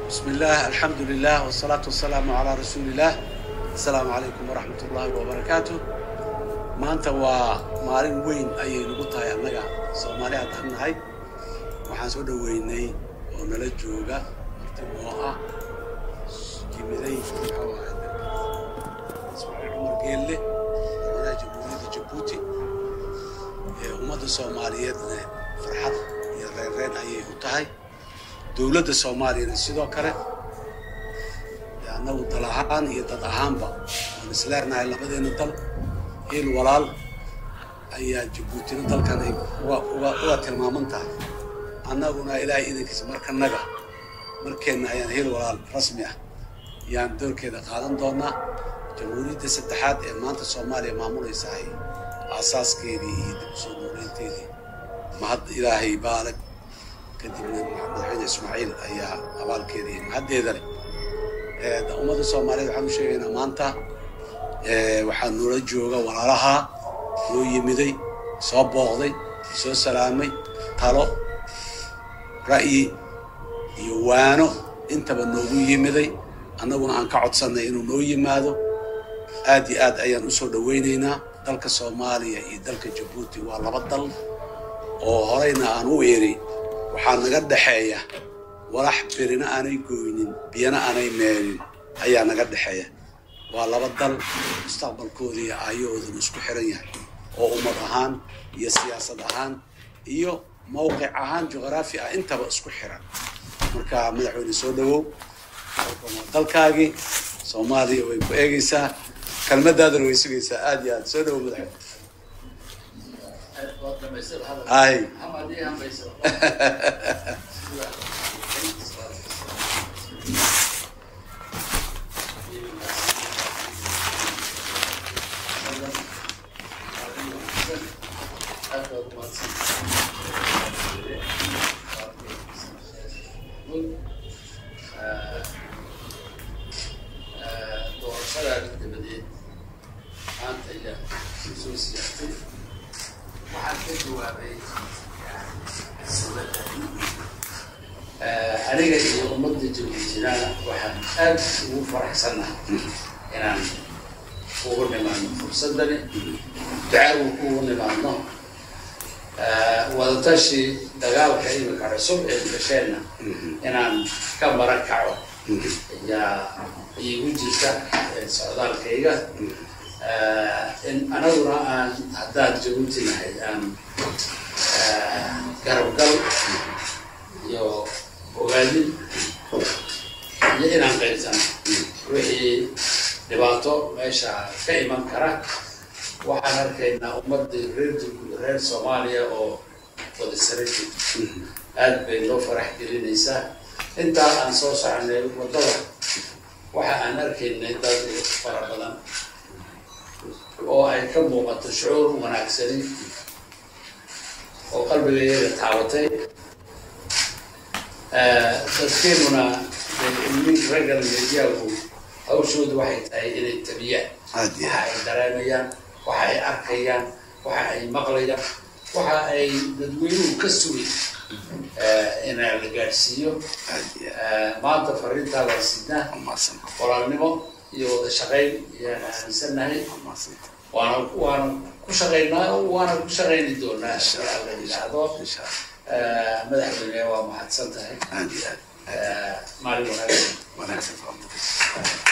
بسم الله الحمد لله والصلاة والسلام على رسول الله السلام عليكم ورحمة الله وبركاته maanta waa maalin weyn ayay nagu tahay annaga soomaali haddaan nahay waxaan soo dhoweynay oo nala jooga martimo ah yimiday maxaa waaye ismaaciil cumar geelle madaxweynaha jamhuuriyadda jabuuti ee ummadda soomaaliyeedna farxad iyo reerreen ayay u tahay dowladda soomaaliyana sidoo kale dee annagu dal ahaan iyo dad ahaanba waan isleenahay labadeena dal hiil walaal ayaa jabuutina dalkan ay uga uga uga tilmaaman tahay annaguna ilaahay idankiisa markanaga markeenna ayaan hiil walaal rasmi ah yaan doorkeeda qaadan doonaa jamhuuriyadda saddexaad ee maanta soomaaliya maamulaysahay aasaaskeedii iyo dib usoo nooleynteedii mahad ilaahay baalag kadibna madaxweyne ismaaciil ayaa abaalkeeda iyo mahaddeeda leh ummadda soomaaliyeed waxaan u sheegaynaa maanta waxaa noola jooga walaalaha noo yimiday soo booqday soo salaamay talo ra'yi iyo waano intaba noogu yimiday annaguna aan ka codsannay inuu noo yimaado aad iyo aad ayaan usoo dhowaynaynaa dalka soomaaliya iyo dalka jabuuti waa laba dal oo horeyna aan u eri waxaa naga dhexeeya walax birina aanay gooynin biyana aanay meelin ayaa naga dhexeeya waa laba dal mustaqbalkooda iyo aayahooduna isku xiran yahay oo ummad ahaan iyo siyaasad ahaan iyo mawqic ahaan juqraafi ah intaba isku xiran marka madaxweyne soo dhawow dalkan waa dalkaagii soomaaliya way ku eegaysaa kelmadaadana way sugaysaa aad iyo aad soo dhawow madaxweyne ay doorashadaada dabadeed maanta ayaa soo siyaastay waxaan ka jawaabay aniga iyo ummadda jabuutinana waxaan aad ugu faraxsannahay inaan ugu nimaadno fursadani ducaagu kugu nimaadno wadatashi dagaalka imika cusub ee gasheenna inaan ka mara kaco ayaa iigu jirta socdaalkayga in anaguna aan haddaan jabuuti nahay aan garabgal iyo ogaadin iyo inaan qaybsano wixii dhibaato meesha ka iman kara waxaan arkaynaa ummadii reer reer soomaaliya oo wadasarati aad bay noo farax gelinaysaa intaa aan soo soconay waddada waxa aan arkaynay dad fara badan oo ay ka muuqato shucuur wanaagsani oo qalbigayaga taabatay dadkeenuna nin raggan medyaagu hawshoodu waxay tahay inay tabiyaan aad iyo waxa ay dareemayaan waxa ay arkayaan waxa ay maqlayaan waxa ay dadweynuhu ka sugay inaa la gaadhsiiyo aad iyo maanta fariintaa waa sidnaa umaasan walaalnimo iyo wada shaqayn ayaan aaminsannahay umaasan waana waana ku shaqaynaa waana ku shaqayni doonaa marka la yidhaahdo insha allah madaxweyne waa mahadsan tahay aad iyo aad maalin wanaagsan wanaagsan faa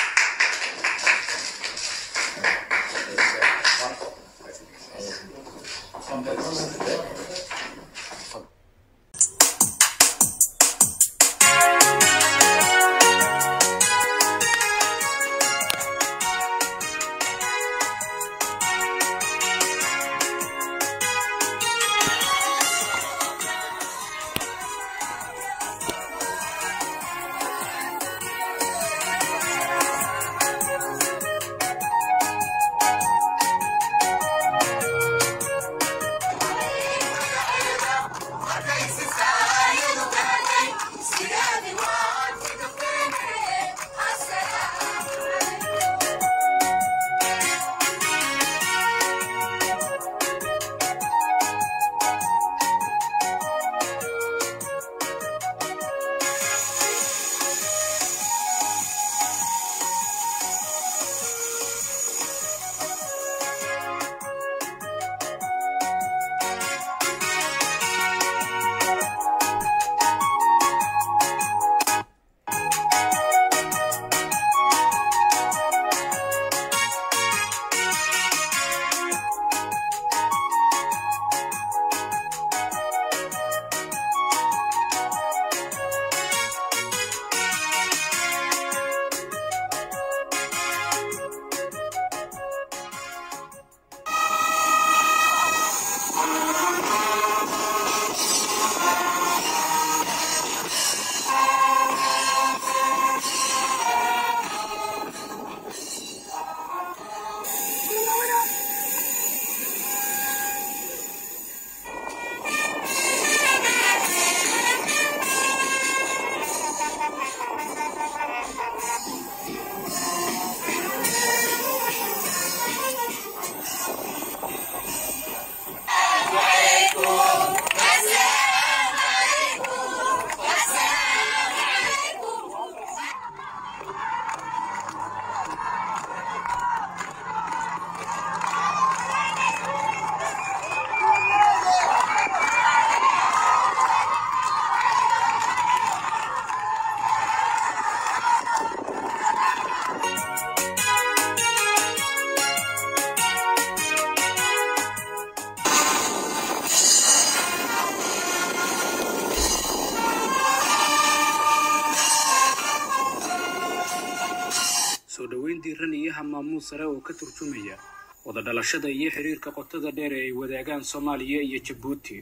dhoweyn diiran iyo hamaamuus sare oo ka turjumaya wada dhalashada iyo xiriirka qotada dheer ee ay wadaagaan soomaaliya iyo jabuuti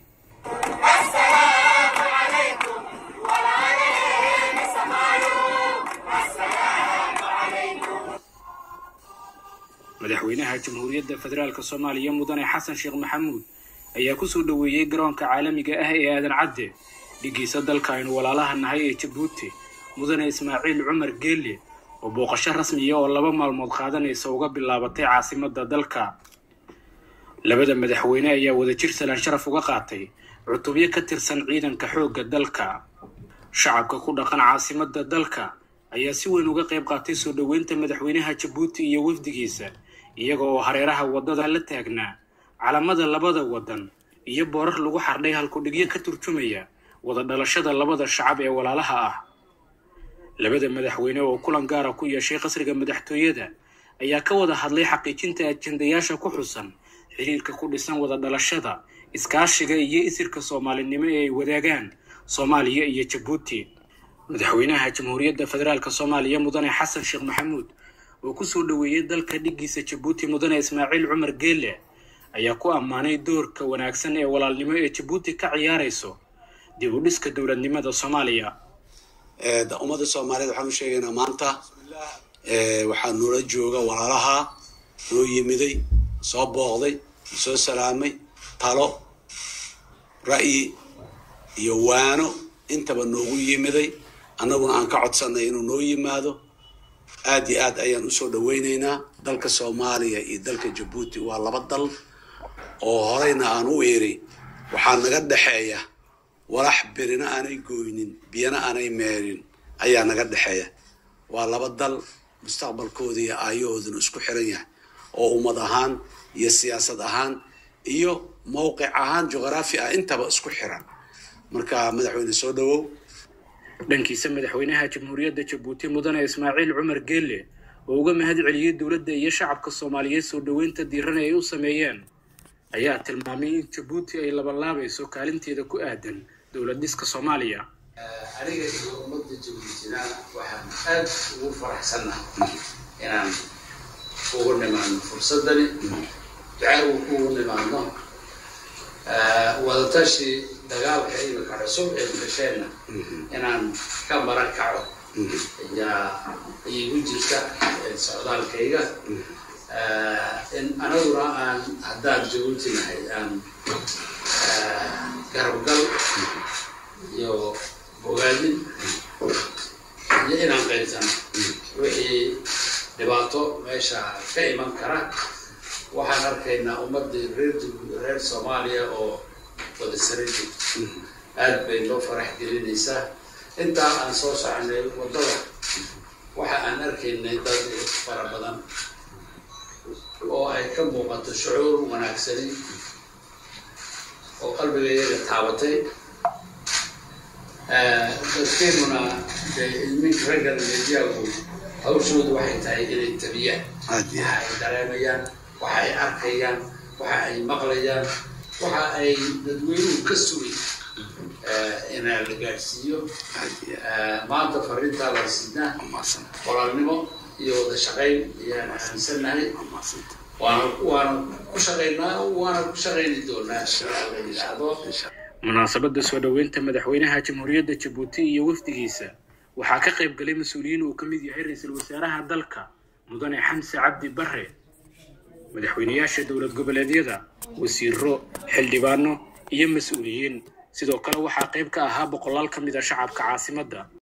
madaxweynaha jamhuuriyadda federaalk soomaaliya mudane xasan sheekh maxamuud ayaa kusoo dhoweeyey garoonka caalamiga ah ee aadan cadde dhigiisa dalka aynu walaalaha nahay ee jabuuti mudane ismaaciil cumar geelle oo booqasho rasmiya oo laba maalmood qaadanaysa uga bilaabatay caasimadda dalka labada madaxweyne ayaa wadajir salaan sharaf uga qaatay cutubyo ka tirsan ciidanka xoogga dalka shacabka ku dhaqan caasimadda dalka ayaa si weyn uga qayb qaatay soo dhoweynta madaxweynaha jabuuti iyo wafdigiisa iyaga oo hareeraha waddada la taagnaa calamada labada waddan iyo boorar lagu xardhay halkudhigyo ka turjumaya wada dhalashada labada shacab ee walaalaha ah labada madaxweyne oo kulan gaara ku yeeshay qasriga madaxtooyada ayaa ka wada hadlay xaqiijinta ajendayaasha ku xusan xiriirka ku dhisan wada dhalashada iskaashiga iyo isirka soomaalinimo ee ay wadaagaan soomaaliya iyo jabuuti madaxweynaha jamhuuriyadda federaalk soomaaliya mudane xasan sheekh maxamuud oo kusoo dhoweeyey dalka dhigiisa jabuuti mudane ismaaciil cumar geelle ayaa ku ammaanay doorka wanaagsan ee walaalnimo ee jabuuti ka ciyaarayso dib u dhiska dowladnimada soomaaliya ummadda soomaaliyeed waxaan u sheegaynaa maanta waxaa noola jooga walaalaha noo yimiday soo booqday soo salaamay talo ra'yi iyo waano intaba noogu yimiday annaguna aan ka codsanay inuu noo yimaado aad iyo aad ayaan usoo dhaweynaynaa dalka soomaaliya iyo dalka jabuuti waa laba dal oo horeyna aan u iri waxaa naga dhexeeya walax birina aanay gooynin biyana aanay meerin ayaa naga dhexeeya waa laba dal mustaqbalkooda iyo aayahooduna isku xiran yahay oo ummad ahaan iyo siyaasad ahaan iyo mowqic ahaan juqraafi ah intaba isku xiran marka madaxweyne soo dhawow dhankiisa madaxweynaha jamhuuriyadda jabuuti mudane ismaaciil cumar geelle oo uga mahad celiyey dowladda iyo shacabka soomaaliyeed soo dhoweynta diiran ee ay u sameeyeen ayaa tilmaamay in jabuuti ay labanlaabayso kaalinteeda ku aadan dowlad dhiska soomaaliya aniga iyo ummadda jabuutina waxaan aad ugu faraxsannahay inaan ugu nimaadno fursadani ducaa ugu nimaadno wadatashi dagaalka imika cusub ee gasheenna inaan ka maran kaco ayaa iigu jirta socdaalkayga in anaguna aan haddaan jabuuti nahay aan garabgal iyo bogaadin iyo inaan qaybsano wixii dhibaato meesha ka iman kara waxaan arkaynaa ummadii reer reer soomaaliya oo wada sara joogto aad bay noo farax gelinaysaa intaa aan soo soconay waddada waxa aan arkaynay dad fara badan oo ay ka muuqato shucuur wanaagsani oo qalbigayaga taabatay dadkeenuna ilminka ragga leejiyaagu hawshoodu waxay tahay inay tabiyaan waxa ay dareemayaan waxa ay arkayaan waxa ay maqlayaan waxa ay dadweynuhu ka sugay inaa la gaadhsiiyo maanta fariintaa la siinaa qoraalnimo iyo wada shaqayn ayaan aaminsannahay waana waana ku shaqaynaa waana ku shaqayni doonaa la yidhaahdo munaasabadda soo dhoweynta madaxweynaha jamhuuriyadda jabuuti iyo wafdigiisa waxaa ka qayb galay mas-uuliyiin uu ka mid yahay ra-iisul wasaaraha dalka mudane xamse cabdi barre madaxweynayaasha dowlad goboleedyada wasiiro xildhibaano iyo mas-uuliyiin sidoo kale waxaa qayb ka ahaa boqolaal ka mid a shacabka caasimadda